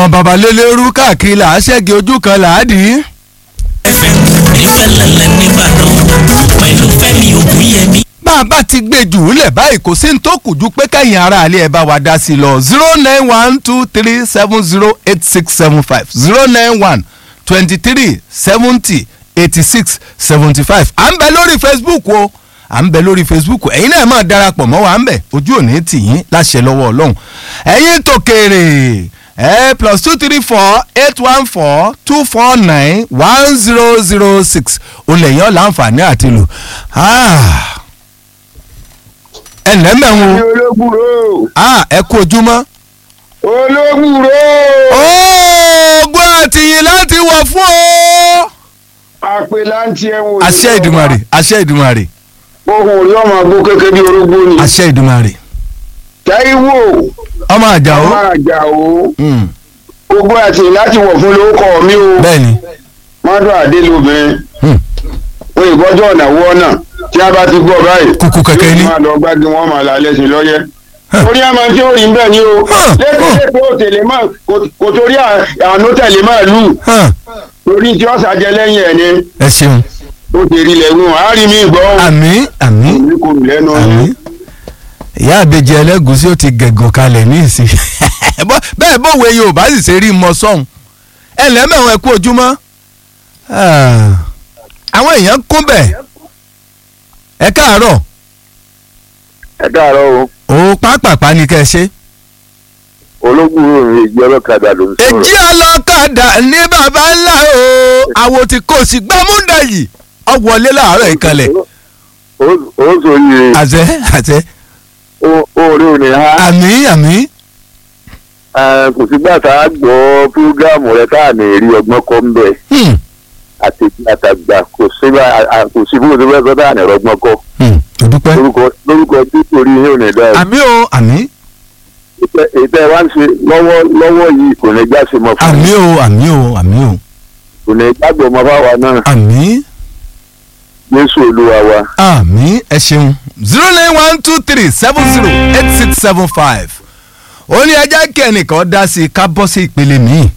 ọmọ babalélérú káàkiri là á ṣẹ́gi ojú kan là á dì í. fm nífẹ̀lẹ́lẹ̀ nìbàdàn pẹ̀lú fẹ́mi ògúnyẹmí. bá a bá ti gbé jù ú lẹ̀ báyìí kò sí ní tó kù ju pé kẹ́yìn ara àlẹ́ ẹ̀ bá wa dá sí i lọ zero nine one two three seven zero eight six seven five zero nine one twenty three seventy eighty six seventy five à ń bẹ lórí facebook o à ń bẹ lórí facebook ẹ̀yin náà máa darapọ̀ mọ́ wa ń bẹ̀ ojú òní tì yín láṣẹ lọ́wọ́ ọlọ́run ẹ̀yin tòkèrè ẹ plus two three four eight one four two four nine one zero zero six olè yẹn láǹfààní àti lò ẹ ǹlẹ́ mẹ́wọ̀n ní olóbùrò ẹ kú ojúmọ́. olóbùrò oògùn àtìyìn láti wọ̀ fún o. àpè láǹtí ẹ̀wọ̀n àṣẹ ìdùmarè àṣẹ ìdùmarè ohun rí ọmọ agbó kékeré bí orógbó ni àṣẹ ìdùmarè Táíwò ọmọ àjàó ọmọ àjàó Mm, ogun àti láti wọ̀ fún lórúkọ mi o bẹ́ẹ̀ni mọ́dún àdé lóbìnrin Mm, wọn ìbọ́jọ́ ọ̀nà wọ́ náà tí a bá ti gbọ́ báyìí Kùkù kẹ̀kẹ́ ni. yóò máa lọ gbági wọn máa là lẹ́sìn lọ́yẹ́ Huh. orí àmọ́ tí ó rí bẹ́ẹ̀ ni o Huh. lẹ́kọ̀ọ́ ò tẹ̀lé mọ́ kò torí àánú tẹ̀lé máa lù hàn, torí tí ọ̀sà jẹ lẹ́yìn ẹ̀ ni ẹ ṣeun ó ti rí lẹ́gùn àárín mi gbọ́ àmì àmì mi kò rù lẹ́nu àmì ìyá àbèjì ẹlẹ́gùsí ó ti gẹ̀gùn kalẹ̀ ní ìsìn Bọ́- bẹ́ẹ̀ bówe yorùbá sì ṣe rí mọ sọ́hun ẹ lẹ́mẹ̀wọ̀n ẹ kú ojúmọ́ Ah, àwọn èèyàn kún bẹ̀ ẹ káàárọ̀ ẹ káàárọ̀ o ó pápápá ni kẹ́ ẹ ṣe. ológun òrìn ìgbẹ́ ọlọ́kadà ló ń sọ̀rọ̀ èjì ọlọ́kadà ní baba ńlá o àwo tí kò sí gbámúdà yìí ọ wọlé láàárọ̀ ìkànnì ó ó sòye àṣẹ àṣẹ oore òní ha àmì àmì Eh, kò sígbà tá a gbọ́ fúrógámù rẹ tá à ní rí ọgbọ́n kọ́ ń bẹ̀ Hmm, àti àtàgbà kò sí bá a- a- kò sí fún òṣèlú ẹ̀kọ́ tá à ní rọgbọ́n kọ́ hmm, ó dúpẹ́. lórúkọ lórúkọ tí torí yín ò ní dá o àmì o àmì ètò ẹ̀ wá ń ṣe lọ́wọ́ lọ́wọ́ yìí kò ní já sí mọ́ fún àmì mi o àmì o àmì o kò ní jágbọ́ ọmọ báwa náà àmì Jésù Olúwa wa. àmì ẹ ṣeun zero nine one two three seven zero eight six seven five ó ní ẹjẹ́ kí ẹnìkan dá sí i ká bọ́ sí ìpele míì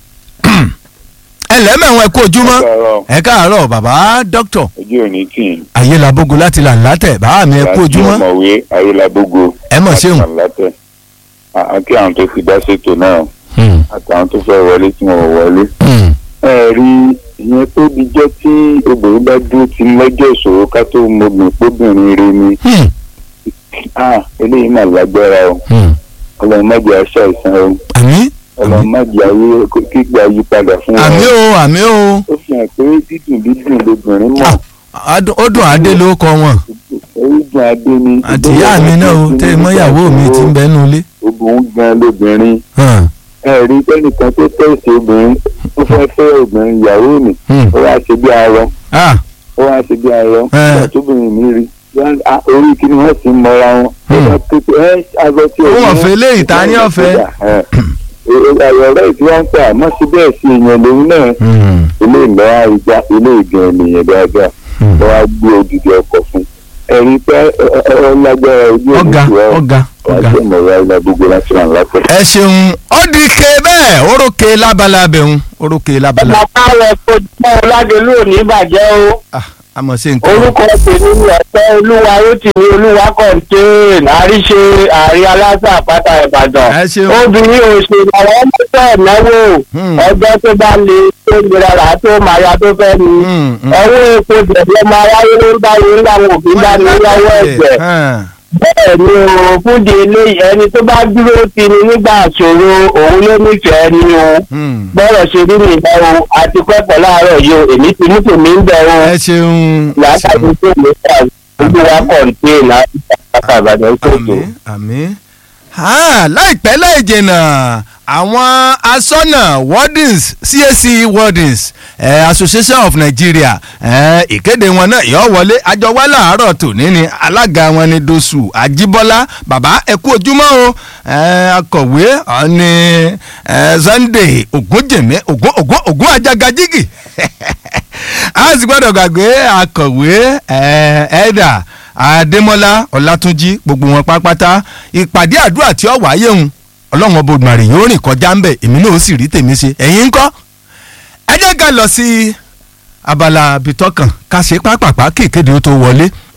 ẹ lẹ́mẹ̀wọ̀n ẹ kú ojúmọ́ ẹ káàárọ̀ bàbá dókítà ojú òní tì í. ayélabogo láti là látẹ̀ bàá mi ẹ kú ojúmọ́ ọmọwé ayélabogo. ẹ mọ̀ ṣeun. látẹ̀ àti àwọn tó fi dá ṣètò náà Hmm, àtàwọn tó fẹ́ wọlé tí wọ́n wọlé. hmm, ẹ rí ìyẹn tó di jẹ́ tí obìnrin bá dúró ti lọ́jọ́ ìṣòro ká tó mọ̀gbìn póbìnrin rẹ ni hmm, Ah, eléyìí mà lágbára o hmm. ọlọ́run má jẹ́ aṣọ àìsàn o àmì ọlọ́run má jẹ́ ayé kígbà yí padà fún wa. àmì o àmì o ó fi hàn pé dídùn dídùn lobìnrin mọ̀ Ah, adùn- ó dùn adé ló kọ wọn orígun adé ni. àti ìyá mi náà o tẹ mọ́yàwó mi ti ń bẹ́nu ilé. obìnrin gan lobìnrin Hàn, ẹ rí ẹnìkan tó tẹ̀sí obìnrin ó fẹ́ fẹ́ obìnrin ìyàwó mi hmm. ó wá ṣe bí arọ Ah, ó wá ṣe bí arọ nígbà tóbìnrin mi rí wọ́n- ah, orí kí ni wọ́n sì ń mọra wọn. Hmm. ó bá pépé ẹ aṣọ tí Ó wọ̀n fẹ́ léyìí, ta ni ọ̀fẹ́? ọ̀rẹ́ tí wọ́n ń pè àmọ́ sí bẹ́ẹ̀ sí ìyẹn lòun náà hmm, ilé ìlọ́wọ́ àìjá ilé ìgbọ̀n ènìyàn dáadáa hmm. wọ́n á gbé odidi ọkọ̀ fún ẹ̀rí pé ọlágbára ojú ọ̀gá òmùsùn ọ̀ ọ̀gá wọ́n á ọ̀gá. jẹ́ ìmọ̀ra ilẹ̀ gbogbo láti ràn lápẹ́. ẹ ṣeun ó di ke bẹ́ẹ̀ orókè lábalábẹ̀ ń orókè lábalábẹ̀. bàbá rẹ̀ kò jẹ́ ọ̀làdélú ò ní bàjẹ́ o Ah, àmọ̀ sí nǹkan. orúkọ tèmi ni ọ̀pẹ́ olúwa rótìmí olúwa kọ̀ǹtẹ́ẹ̀n àríṣe àrí aláṣà àpáta ìbàdàn ẹ ṣeun. obìnrin òṣèlú àwọn ọmọdé ìnáwó Hmm. ọjọ́ tó bá le tó nira rà tó máa ya tó fẹ́ ni Hmm, hmm. ọwọ́ epo jẹ̀jẹ̀ máa wáyé ló ń bá yín ńlá wọn òbí bá ní lọ́wọ́ ẹ̀jẹ̀ Hàn, bẹ́ẹ̀ ni o fúdi eléyìí ẹni tó bá dúró ti ni nígbà ìṣòro òun ló nífẹ̀ẹ́ ni o hmm. bọ́rọ̀ ṣe rí mi ìbá o àti pẹ́pọ̀ láàárọ̀ yìí o èmi ti mú tèmi ń bẹ̀ o ẹ ṣeun. ẹ látàrí ṣeun. tó lè fà ojú wa kọ̀ǹté láti pàtàkì àbàdàn ṣètò. àmín àmín. Ah, láìpẹ́ láì jìnnà àwọn asọ́nà wardens CAC wardens eh, Association of Nigeria eh, ìkéde wọn náà yọ wọlé àjọ wá láàárọ̀ tòní ni alága wọn ni Dosu Ajíbọ́lá bàbá ẹ kú ojúmọ́ o eh, akọ̀wé ọ̀ni eh, Sunday Ògúnjèmí Ògún Ògún Ògún Ajagajigi a sì gbọ́dọ̀ gbàgbé akọ̀wé ẹ̀ẹ́dà adémọ́lá ọlátúnjí gbogbo wọn pátápátá ìpàdé àdúrà tí ó wáyé hùn ọlọ́run ọba Òdùmarè yóò rìn kọjá ńbẹ̀ èmi náà ó sì rí tèmi ṣe ẹ̀yin ńkọ́ ẹ jẹ́ ká lọ sí abala bitọ́kàn ká ṣe pápápá kéèkéde ó tó wọlé